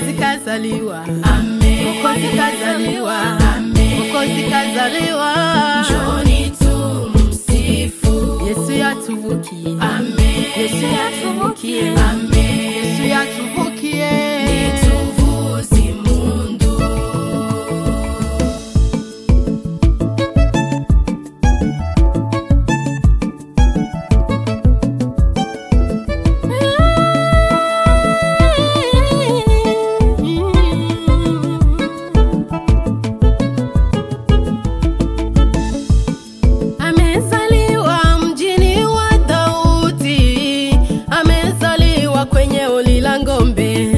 Mwokozi kazaliwa, Amen. Mwokozi kazaliwa, Amen. Mwokozi kazaliwa. Njoni tumsifu. Yesu yatuvukiye, Amen. Yesu yatuvukiye, Amen. Yesu yatuvukiye. Nituvuze impundu. Amezaliwa mjini wa Daudi, amezaliwa kwenye uli la ng'ombe.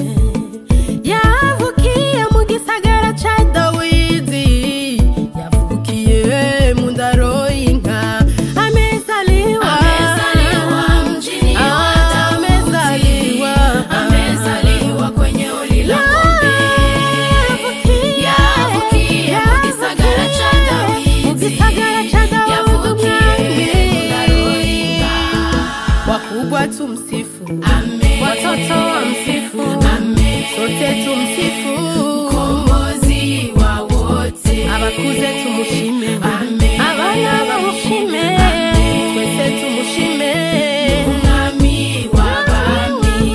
Yavukiye mu gisagara ca Dawidi, yavukiye mu ndaro y'inka. Amezaliwa, Amezaliwa mjini wa Daudi. Amezaliwa, Amezaliwa kwenye uli la ng'ombe. Yavukiye mu gisagara ca Dawidi. mu gisagara ca Dawidi Yavukiye mu ndaro y'inka. wakubwa tumsifu, Amen. watoto wamsifu, Amen. sote tumsifu, Mkombozi wa wote. abakuze tumushime, Amen. abana bamushime, twese tumushime. Umwami w'abami.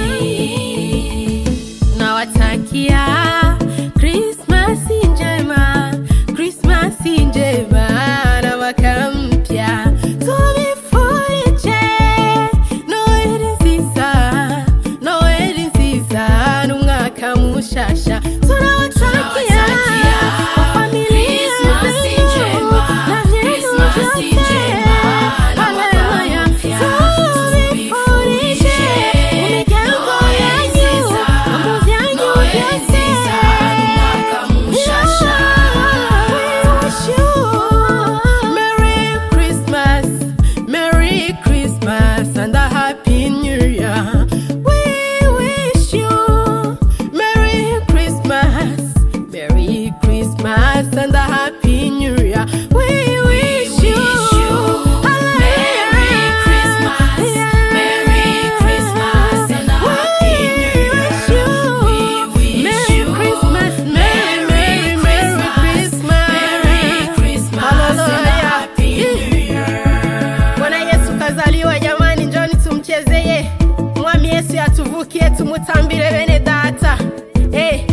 Nawatakia Krismasi njema, Krismasi njema na mwaka mpya. Tubifurije Noeli nziza, Noeli nziza n'umwaka mushasha. Tunawatakia Tunawatakia familia Krismasi zenu njema, na vyenu Krismasi vyote. njema na mwaka Haleluya. mpya. Tubifurije imiryango Noeli yanyu, nziza, mambo vyanyu Noeli vyote. nziza n'umwaka mushasha. We wish you Merry Christmas, Merry Christmas and a Happy New Year. We wish you Merry Christmas, Merry Christmas and a Happy New Year. We wish you Merry Christmas, Merry Christmas and a Happy New Year. We wish Merry you Christmas, Merry, Merry, Merry Christmas. Merry Christmas and a Hallelujah. Happy New Year. Bwana Yesu kazaliwa jamani, njoni tumchezeye. Mwami Yesu yatuvukie, tumutambire bene data. Hey,